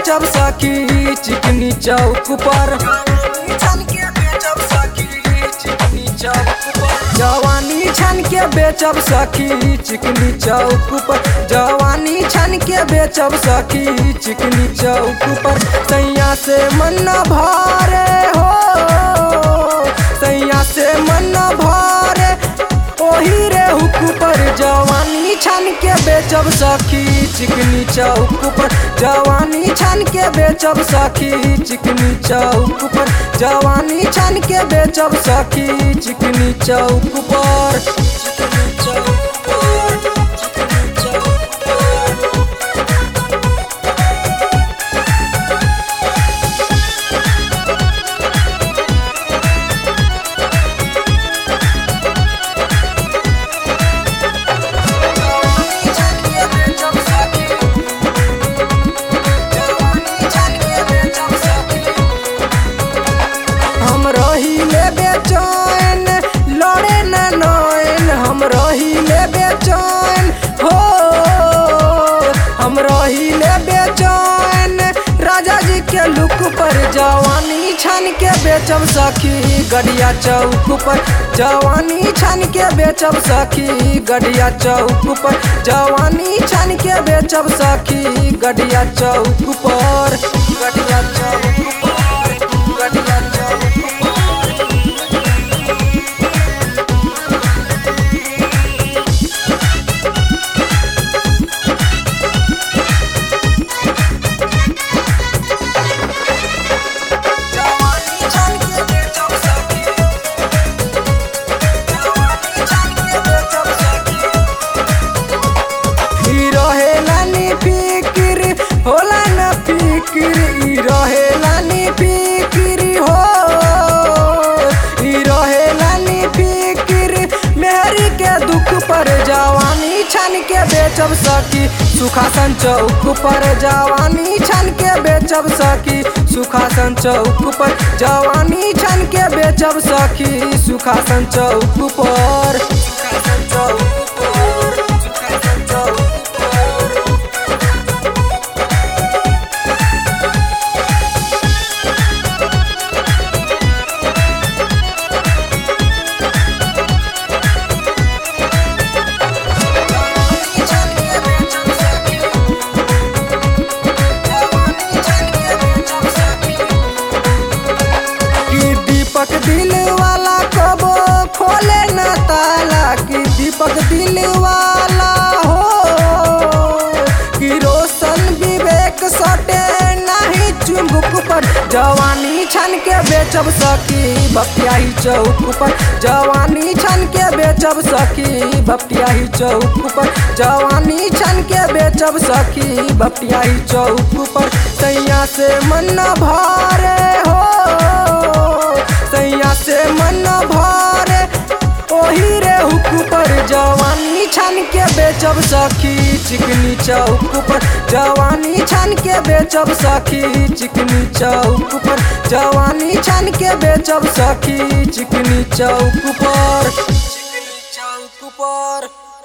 बेचब सखी चिकनी चौक पर छन के बेचब सखी चिकनी चौक पर जवानी छन के बेचब सखी चिकनी चौक पर जवानी छन के बेचब सखी चिकनी चौक पर सैया से मन न भरे हो सैया से मन न भरे ओही रे हुक पर जवानी छान के बेचब सखी चिकनी चौक पर जवानी छान के बेचब सखी चिकनी चौक पर जवानी छान के बेचब सखी चिकनी चौक पर चिकनी चौक पर चिकनी चौक पर हम रहिले बेचैन लड़े न नैन हम रहिले बेचैन हो हम रहिले बेचैन राजा जी के लुक पर जवानी छान के बेचब सखी गड़िया चौक पर जवानी छान के बेचब सखी गड़िया चौक पर जवानी छान के बेचब सखी गड़िया चौक पर गड़िया चौक पर गड़िया चौक पर जवानी छान के बेचब सखी जवानी छान के बेचब सखी ई रहेला नी फिकिर होला न फिकिर ई रहेला नी फिकिर हो ई रहेला नी फिकिर मेहरी के दुख पर जवानी छान के बेचब सकी सुखासन चौक पर जवानी छान के बेचब सकी सुखासन चौक पर जवानी छान के बेचब सखी सुखासन चौक पर सुखासन चौक पर सुखासन चौक पर कि दीपक दिल वाला कबो खोले न ताला कि दीपक दिल वाला हो कि रोशन विवेक सटे नहीं चुंबक पर जवानी छन के बेचब सकी बपियाही चौक पर जवानी छन के बेचब सकी बपियाही चौक पर जवानी छन के बेचब सकी बपियाही चौक पर सैया से मन न भरे हो सैया से मन न भरे ओही रे हुक पर जवानी छान के बेचब सखी चिकनी चौक पर जवानी छान के बेचब सखी चिकनी चौक पर जवानी छान के बेचब सखी चिकनी चौक पर चिकनी चौक पर